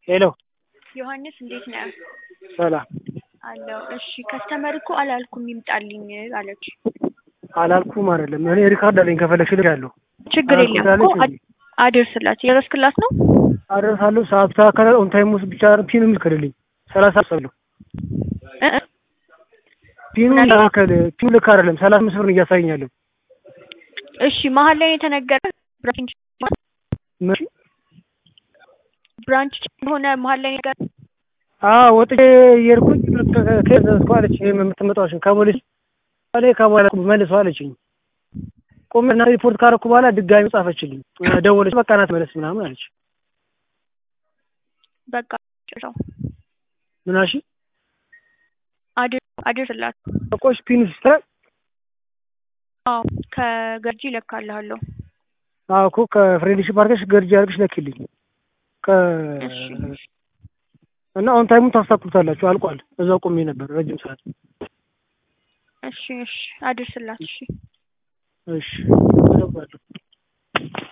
ሄሎ ዮሐንስ እንዴት ነህ? ሰላም አለው። እሺ ከስተመር እኮ አላልኩም ይምጣልኝ አለች። አላልኩም አይደለም እኔ ሪካርድ አለኝ ከፈለግሽ እልክልሻለሁ። ችግር አላልኩም የለም ስላለች እኮ አድ- አድርስላት። የደረስክላት ነው? አደርሳለሁ። ሰዓት ተካከለ ኦን ታይም ውስጥ ብቻ ፒኑ ልክልልኝ ሰላሳ ሰለሁ እ እ ፒኑ ምናለ? ተካከለ ፒኑ ልክ አይደለም ሰላሳ አምስት ብር ነው እያሳየኛለሁ። እሺ መሀል ላይ የተነገረ ብራንች መቼ ብራንች ሆነ መሀል ላይ ነገር አዎ ወጥቼ እየሄድኩኝ ከዘዝኩ አለች የምትመጣዎች ከሞሊስ ላይ ከበኋላ መልሰው አለችኝ። ቆሜ እና ሪፖርት ካረኩ በኋላ ድጋሚ ጻፈችልኝ። ደወለች በቃ ናት መለስ ምናምን አለች። በቃ ጭራው ምናሽ አድር አድርስላት። ቆሽ ፒኑ ሲስተር አዎ ከገርጂ እለካልሃለሁ። አዎ እኮ ከፍሬንድሺፕ አድርገሽ ገርጂ አድርገሽ ለኪልኝ ከ እሺ እና ኦን ታይሙን ታስታክሉታላችሁ። አልቋል። እዛው ቆሜ ነበር ረጅም ሰዓት። እሺ እሺ አድርስላት። እሺ እሺ አደርጋለሁ።